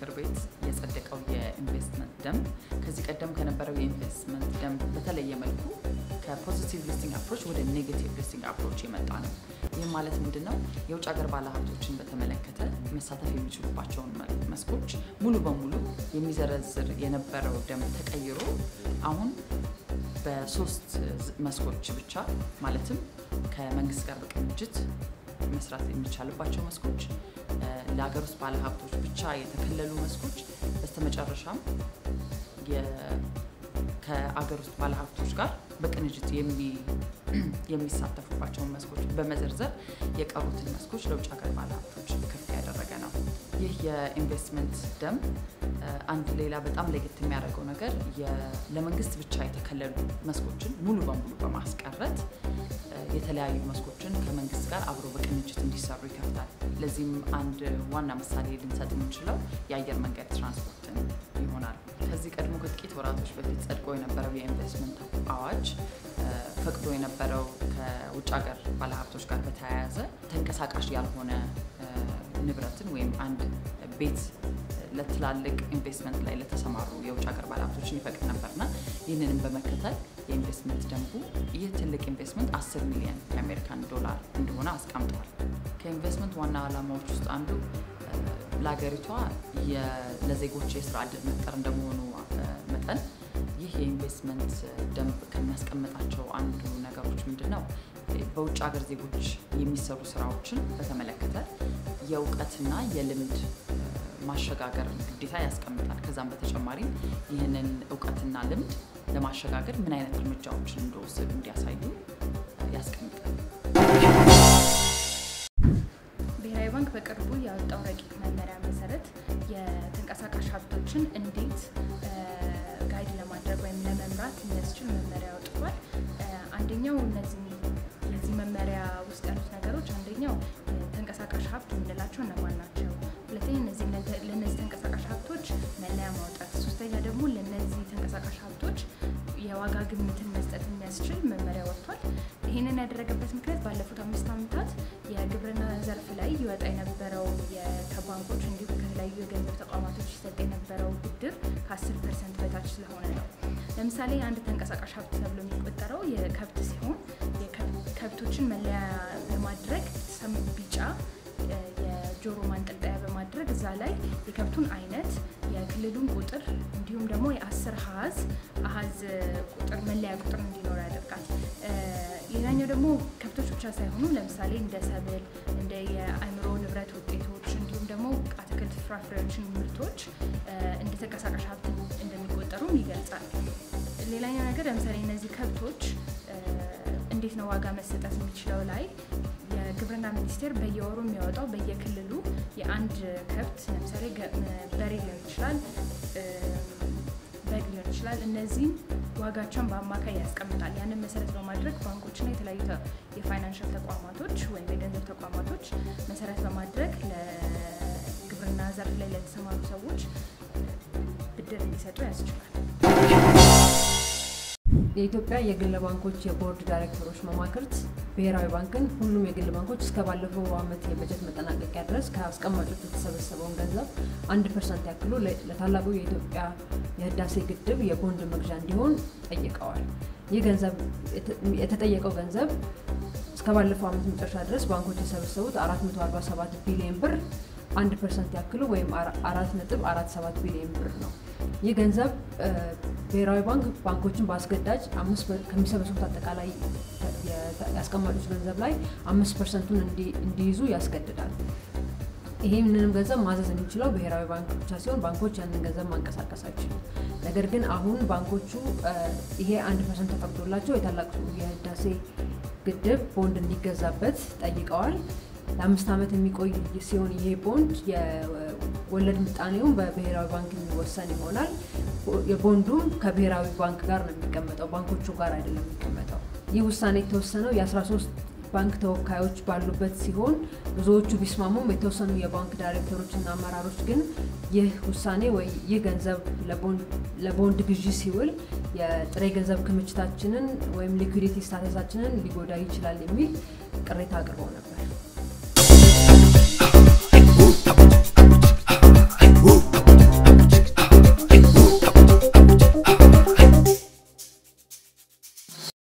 ምክር ቤት የጸደቀው የኢንቨስትመንት ደንብ ከዚህ ቀደም ከነበረው የኢንቨስትመንት ደንብ በተለየ መልኩ ከፖዚቲቭ ሊስቲንግ አፕሮች ወደ ኔጌቲቭ ሊስቲንግ አፕሮች የመጣ ነው። ይህ ማለት ምንድን ነው? የውጭ ሀገር ባለሀብቶችን በተመለከተ መሳተፍ የሚችሉባቸውን መስኮች ሙሉ በሙሉ የሚዘረዝር የነበረው ደንብ ተቀይሮ አሁን በሶስት መስኮች ብቻ ማለትም ከመንግስት ጋር በቅንጅት መስራት የሚቻልባቸው መስኮች፣ ለሀገር ውስጥ ባለሀብቶች ብቻ የተከለሉ መስኮች፣ በስተመጨረሻም ከአገር ውስጥ ባለሀብቶች ጋር በቅንጅት የሚሳተፉባቸውን መስኮች በመዘርዘር የቀሩትን መስኮች ለውጭ ሀገር ባለሀብቶች ክፍት ያደረገ ነው። ይህ የኢንቨስትመንት ደንብ አንድ ሌላ በጣም ለየት የሚያደርገው ነገር ለመንግስት ብቻ የተከለሉ መስኮችን ሙሉ በሙሉ በማስቀረት የተለያዩ መስኮችን ከመንግስት ጋር አብሮ በቅንጅት እንዲሰሩ ይከፍታል። ለዚህም አንድ ዋና ምሳሌ ልንሰጥ የምንችለው የአየር መንገድ ትራንስፖርትን ይሆናል። ከዚህ ቀድሞ ከጥቂት ወራቶች በፊት ጸድቆ የነበረው የኢንቨስትመንት አዋጅ ፈቅዶ የነበረው ከውጭ ሀገር ባለሀብቶች ጋር በተያያዘ ተንቀሳቃሽ ያልሆነ ንብረትን ወይም አንድ ቤት ለትላልቅ ኢንቨስትመንት ላይ ለተሰማሩ የውጭ ሀገር ባለሀብቶችን ይፈቅድ ነበርና ይህንንም በመከተል የኢንቨስትመንት ደንቡ ይህ ትልቅ ኢንቨስትመንት 10 ሚሊዮን የአሜሪካን ዶላር እንደሆነ አስቀምጧል። ከኢንቨስትመንት ዋና ዓላማዎች ውስጥ አንዱ ለሀገሪቷ ለዜጎች የስራ እድል መፍጠር እንደመሆኑ መጠን ይህ የኢንቨስትመንት ደንብ ከሚያስቀምጣቸው አንዱ ነገሮች ምንድን ነው? በውጭ ሀገር ዜጎች የሚሰሩ ስራዎችን በተመለከተ የእውቀትና የልምድ ማሸጋገር ግዴታ ያስቀምጣል። ከዛም በተጨማሪ ይህንን እውቀትና ልምድ ለማሸጋገር ምን አይነት እርምጃዎችን እንደወሰዱ እንዲያሳዩ ያስቀምጣል። ብሔራዊ ባንክ በቅርቡ ያወጣው ረቂቅ መመሪያ መሰረት የተንቀሳቃሽ ሀብቶችን እንዴት ጋይድ ለማድረግ ወይም ለመምራት የሚያስችል መመሪያ አውጥቷል። አንደኛው እነዚህ የዚህ መመሪያ ውስጥ ያሉት ነገሮች አንደኛው ተንቀሳቃሽ ሀብት የምንላቸው እነማን ናቸው? ሁለተኛ ለእነዚህ ተንቀሳቃሽ ሀብቶች መለያ ማውጣት፣ ሶስተኛ ደግሞ ለእነዚህ ተንቀሳቃሽ ሀብቶች የዋጋ ግምትን መስጠት የሚያስችል መመሪያ ወጥቷል። ይህንን ያደረገበት ምክንያት ባለፉት አምስት ዓመታት የግብርና ዘርፍ ላይ ይወጣ የነበረው ከባንኮች እንዲሁም ከተለያዩ የገንዘብ ተቋማቶች ይሰጥ የነበረው ብድር ከ10 ፐርሰንት በታች ስለሆነ ነው። ለምሳሌ አንድ ተንቀሳቃሽ ሀብት ተብሎ የሚቆጠረው የከብት ሲሆን ከብቶችን መለያ ለማድረግ ቢጫ የጆሮ ማንጠልጠያ በማድረግ እዛ ላይ የከብቱን አይነት፣ የክልሉን ቁጥር እንዲሁም ደግሞ የአስር ሀዝ አሀዝ ቁጥር መለያ ቁጥር እንዲኖር ያደርጋል። ሌላኛው ደግሞ ከብቶች ብቻ ሳይሆኑ ለምሳሌ እንደ ሰብል፣ እንደ የአእምሮ ንብረት ውጤቶች እንዲሁም ደግሞ አትክልት፣ ፍራፍሬዎችን ምርቶች እንደ ተንቀሳቃሽ ሀብት እንደሚቆጠሩም ይገልጻል። ሌላኛው ነገር ለምሳሌ እነዚህ ከብቶች እንዴት ነው ዋጋ መሰጠት የሚችለው ላይ የግብርና ሚኒስቴር በየወሩ የሚያወጣው በየክልሉ የአንድ ከብት ለምሳሌ በሬ ሊሆን ይችላል፣ በግ ሊሆን ይችላል። እነዚህም ዋጋቸውን በአማካይ ያስቀምጣል። ያንን መሰረት በማድረግ ባንኮችና የተለያዩ የፋይናንሻል ተቋማቶች ወይም የገንዘብ ተቋማቶች መሰረት በማድረግ ለግብርና ዘርፍ ላይ ለተሰማሩ ሰዎች ብድር እንዲሰጡ ያስችላል። የኢትዮጵያ የግል ባንኮች የቦርድ ዳይሬክተሮች መማክርት ብሔራዊ ባንክን ሁሉም የግል ባንኮች እስከ ባለፈው ዓመት የበጀት መጠናቀቂያ ድረስ ከአስቀማጮች የተሰበሰበውን ገንዘብ አንድ ፐርሰንት ያክሉ ለታላቁ የኢትዮጵያ የህዳሴ ግድብ የቦንድ መግዣ እንዲሆን ጠይቀዋል። ይህ ገንዘብ የተጠየቀው ገንዘብ እስከ ባለፈው ዓመት መጨረሻ ድረስ ባንኮች የሰበሰቡት 447 ቢሊዮን ብር አንድ ፐርሰንት ያክሉ ወይም አራት ነጥብ አራት ሰባት ቢሊዮን ብር ነው። ይህ ገንዘብ ብሔራዊ ባንክ ባንኮችን በአስገዳጅ ከሚሰበስቡት አጠቃላይ የአስቀማጮች ገንዘብ ላይ አምስት ፐርሰንቱን እንዲይዙ ያስገድዳል። ይህንንም ገንዘብ ማዘዝ የሚችለው ብሔራዊ ባንክ ብቻ ሲሆን ባንኮች ያንን ገንዘብ ማንቀሳቀስ አይችሉም። ነገር ግን አሁን ባንኮቹ ይሄ አንድ ፐርሰንት ተፈቅዶላቸው የታላቁ የህዳሴ ግድብ ቦንድ እንዲገዛበት ጠይቀዋል። ለአምስት ዓመት የሚቆይ ሲሆን ይሄ ቦንድ የወለድ ምጣኔውን በብሔራዊ ባንክ የሚወሰን ይሆናል። የቦንዱም ከብሔራዊ ባንክ ጋር ነው የሚቀመጠው፣ ባንኮቹ ጋር አይደለም የሚቀመጠው። ይህ ውሳኔ የተወሰነው የ13 ባንክ ተወካዮች ባሉበት ሲሆን ብዙዎቹ ቢስማሙም የተወሰኑ የባንክ ዳይሬክተሮችና አመራሮች ግን ይህ ውሳኔ ወይ ይህ ገንዘብ ለቦንድ ግዢ ሲውል የጥሬ ገንዘብ ክምችታችንን ወይም ሊኩዲቲ ስታተሳችንን ሊጎዳ ይችላል የሚል ቅሬታ አቅርበው ነበር።